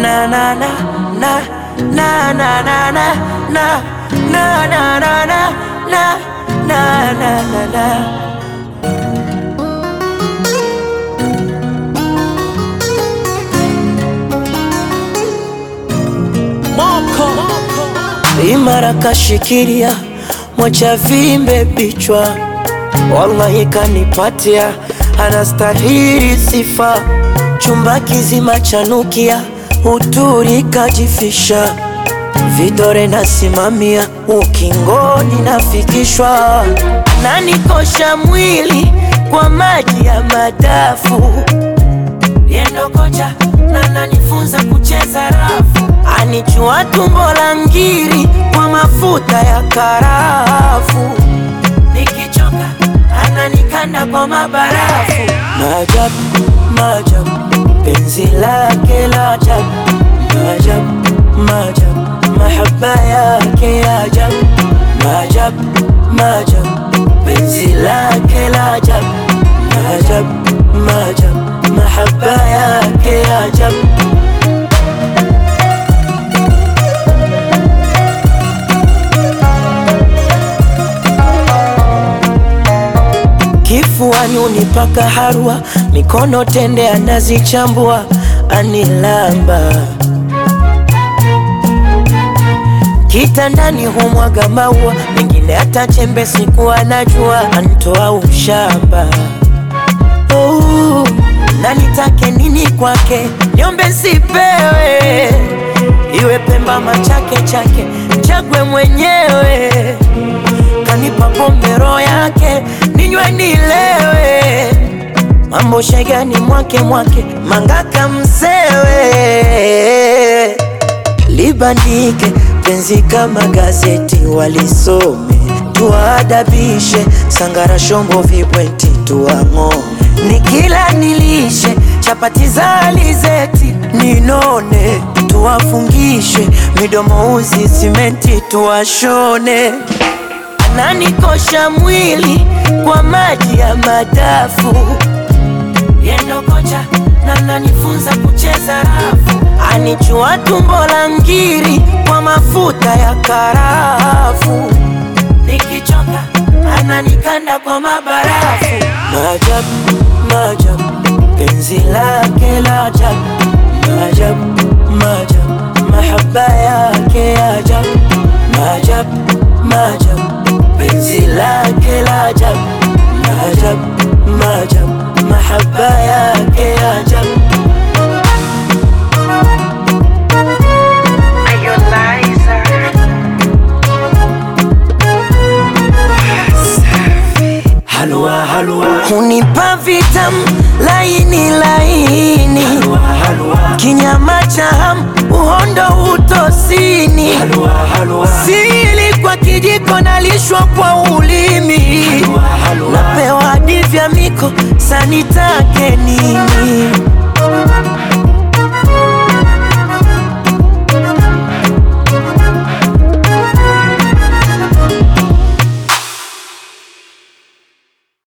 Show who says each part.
Speaker 1: na na na na na na na na na na na na na na na na na na imara kashikilia mocha vimbe bichwa, wallahi kanipatia, anastahili sifa. Chumba kizima chanukia, uturi kajifisha, vidore nasimamia, ukingoni nafikishwa, nanikosha mwili kwa maji ya madafu yendo kocha na nanifunza kucheza rafu, anichua tumbo la ngiri kwa mafuta ya karafu, nikichoka ananikanda kwa mabarafu. Maajabu, maajabu, penzi lake la ajabu, maajabu, maajabu, mahaba yake ya ajabu, maajabu, maajabu, penzi lake la ajabu, maajabu, maajabu mahaba yake ya ajabu. Kifuani unipaka harua, mikono tende anazichambua, anilamba kitandani humwaga maua, mengine hata chembe siku anajua, antoa ushamba oh na nitake nini kwake, niombe sipewe, iwe Pemba machake chake, chagwe mwenyewe, kanipa pombe roho yake, ninywe nilewe, mambo shegani mwake mwake, mangaka msewe, libandike penzi kama gazeti, walisome tuwaadabishe, sangara shombo vibweti tuwang'ome nikila nilishe chapati za alizeti ninone, tuwafungishe midomo uzi simenti tuwashone. Ananikosha mwili kwa maji ya madafu, yendo kocha na nanifunza kucheza rafu, anichua tumbo la ngiri kwa mafuta ya karafu, nikichoka ananikanda kwa mabarafu. Maajabu, maajabu, penzi lake la ajabu, maajabu, maajabu, mahaba yake ya ajabu, maajabu, maajabu, penzi lake la ajabu, maajabu, maajabu, mahaba yake ya ajabu. Halua, halua. Hunipa vitamu laini laini, halua, halua. Kinyama cha hamu uhondo utosini, halua, halua. Sili kwa kijiko nalishwa kwa ulimi, halua, halua. Napewa divya miko sanitake nini